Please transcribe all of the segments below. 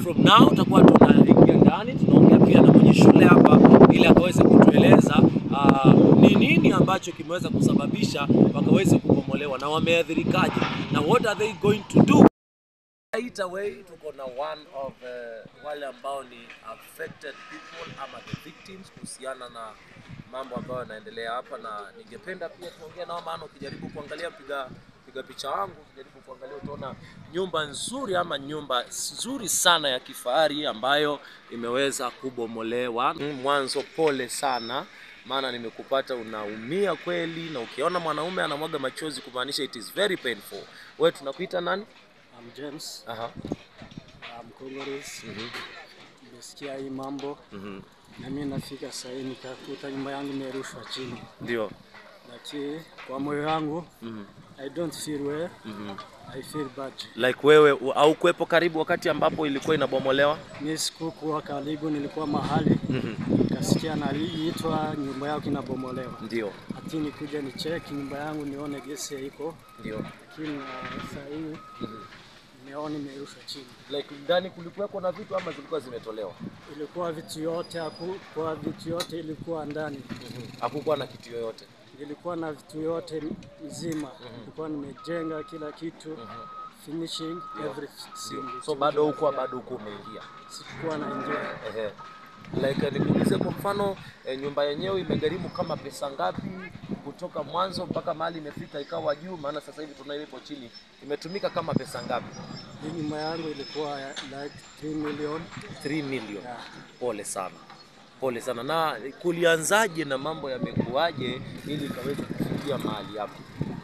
from now tutakuwa tunaingia ndani, tunaongea pia na mwenye shule hapa ili akaweze kutueleza ah, ni nini ambacho kimeweza kusababisha wakaweze kubomolewa na wameathirikaje na what are they going to do. Right away tuko na one of uh, wale ambao ni affected people ama the victims kuhusiana na mambo ambayo yanaendelea hapa, na ningependa pia tuongee nao, maana ukijaribu kuangalia piga piga picha wangu, ukijaribu kuangalia utaona nyumba nzuri ama nyumba nzuri sana ya kifahari ambayo imeweza kubomolewa. Mm, Mwanzo pole sana maana nimekupata unaumia kweli, na ukiona mwanaume anamwaga machozi kumaanisha it is very painful. Wewe tunakuita nani? I'm James, Aha. I'm Congolese. Mhm. Nimesikia hii mambo Mhm. na mimi nafika sahii nikakuta nyumba yangu imerushwa chini, Ndio. lakini kwa moyo wangu Mhm. I don't feel well, Mhm. I feel bad. Like wewe u- haukuwepo karibu wakati ambapo ilikuwa inabomolewa? Mimi sikukuwa karibu, nilikuwa mahali Mhm. nikasikia naliitwa nyumba yako inabomolewa, Ndio. ati nikuja ni check nyumba yangu nione gesi iko, Ndio. lakini uh, saa hii nimeona imerushwa chini. Like ndani kulikuweko na vitu ama zilikuwa zimetolewa? Ilikuwa vitu yote haku, kwa vitu yote ilikuwa ndani Hakukuwa na kitu yoyote. nilikuwa na vitu yote mzima, nilikuwa nimejenga kila kitu finishing everything. So bado huko bado huko umeingia. sikuwa naingia Ehe. Like nikuulize kwa mfano eh, nyumba yenyewe imegharimu kama pesa ngapi kutoka mwanzo mpaka mahali imefika ikawa juu? Maana sasa hivi tunayo ipo chini, imetumika kama pesa ngapi? hii nyumba yangu ilikuwa ya like 3 million 3 million. yeah. Pole sana, pole sana. Na kulianzaje na mambo yamekuwaje ili ikaweze kufikia mahali hapa?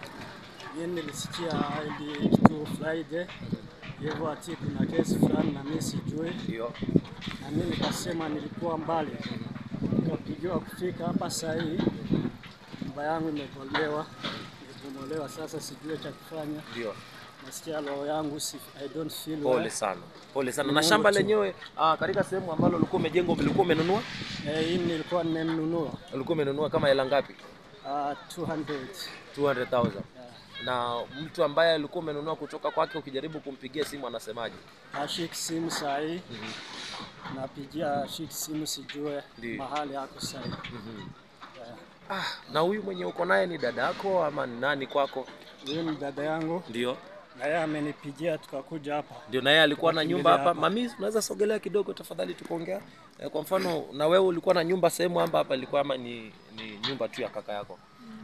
Mimi nilisikia ili kitu Friday hivyo ati kuna kesi fulani na mimi sijui, Ndio. na mimi nikasema nilikuwa mbali, nikapigiwa kufika hapa saa hii nyumba yangu imebomolewa, imebomolewa. Sasa sijui cha kufanya, Ndio. nasikia roho yangu si, I don't feel Pole well. sana, pole sana. Ni Na Mungu shamba tu. lenyewe ah, katika sehemu ambalo ulikuwa umejenga ulikuwa umenunua, Eh, hii nilikuwa nimenunua ulikuwa umenunua kama hela ngapi? uh, 200 200,000. yeah. Na mtu ambaye alikuwa umenunua kutoka kwake, ukijaribu kumpigia simu anasemaje? ashiki simu saa hii napigia ashiki simu sijue Ndiyo. mahali yako saa hii yeah. Ah, na huyu mwenye uko naye ni dada yako ama ni nani kwako? Huyu ni dada yangu Ndio, na yeye amenipigia tukakuja hapa. ndio. Na yeye alikuwa na nyumba hapa. hapa. Mami, unaweza sogelea kidogo tafadhali, tukaongea eh, kwa mfano na wewe ulikuwa na nyumba sehemu hapa hapa ilikuwa ama ni, ni nyumba tu ya kaka yako?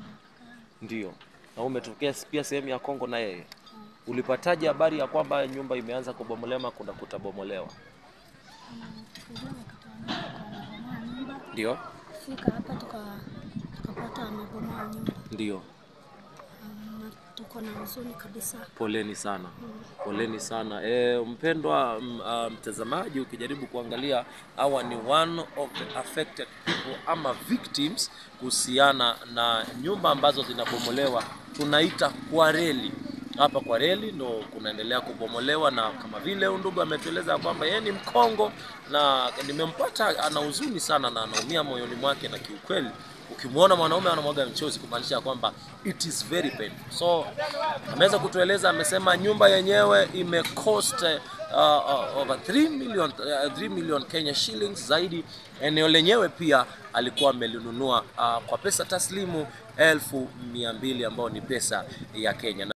Ndio. Na wewe umetokea pia sehemu ya Kongo na yeye. Ulipataje habari ya kwamba nyumba imeanza kubomolewa ama kuna kutabomolewa? Ndio, Fika hapa tuka tukapata amebomoa nyumba ndio. Um, na tuko na huzuni kabisa. Poleni sana, poleni sana. E, mpendwa m- ah, mtazamaji, ukijaribu kuangalia hawa ni one of the affected people ama victims kuhusiana na nyumba ambazo zinabomolewa, tunaita kwa reli hapa kwa reli ndo kunaendelea kubomolewa, na kama vile huyu ndugu ametueleza kwamba yeye ni Mkongo na nimempata ana huzuni sana na anaumia moyoni mwake, na kiukweli ukimwona mwanaume anamwaga mchozi kumaanisha kwamba it is very painful. So ameweza kutueleza, amesema nyumba yenyewe ime cost uh, uh, over 3 million, uh, 3 million Kenya shillings zaidi. Eneo lenyewe pia alikuwa amelinunua uh, kwa pesa taslimu elfu mia mbili ambayo ni pesa ya Kenya.